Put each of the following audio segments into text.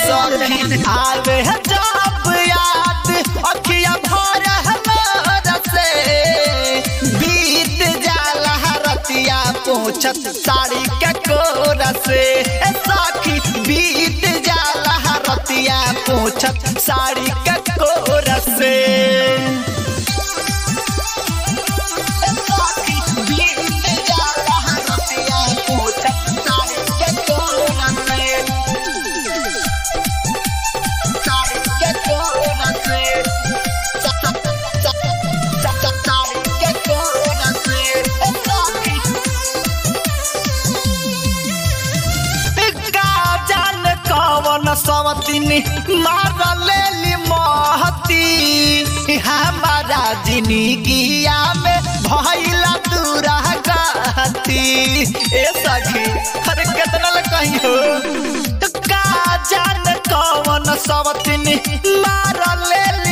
सखी आवे जब याद अखिया भर हमारा से बीत जाला रतिया पोछत साड़ी के कोरा से ए सखी बीत जाला रतिया पोछत साड़ी के कोरा से सवतिनी मार लेली महती हमारा जिंदगिया में भइला दूरा गती ए सखी अरे कितना ल कहियो तो का जान कौन सवतिनी मार लेली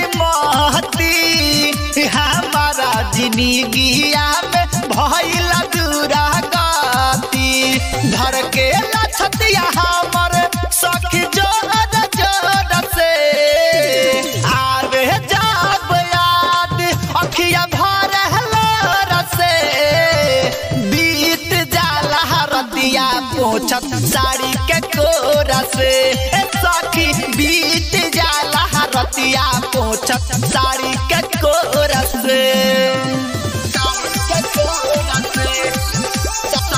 महती हमारा जिंदगिया में भइला दूरा गती धर के लछतिया हमर सखी जोर जोर से आवे जब याद अखिया भर हलोर से बीत जाला रतिया पोछत साड़ी के कोरा से ए सखी बीत जाला रतिया पोछत साड़ी के कोरा से साड़ी के कोरा से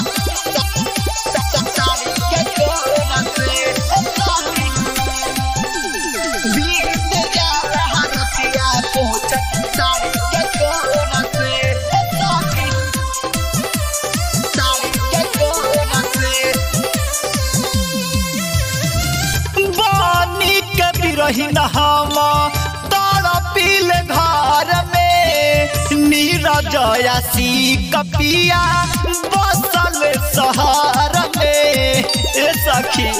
रहीन हम तड़पिल घर में नीरजयासी कपिया बसल शहर में ए सखी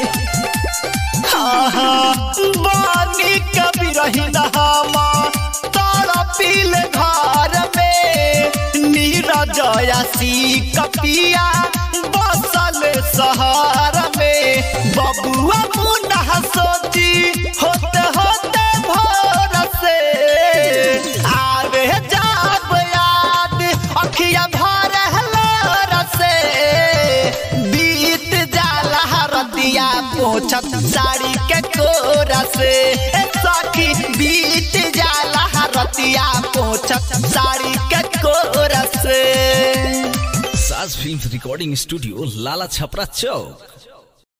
बानी कभी रहीन हम तड़पिल घर में नीरजयासी कपिया बसल शहर में बबुआ मुन्ना सोची होते होते भोर से आवे जाब याद अखिया भर हलोर से बीत जाला रतिया पोछत साड़ी के कोरा से ए सखी बीत जाला रतिया पोछत साड़ी के कोरा से साज film recording studio Lala Chhapra चौक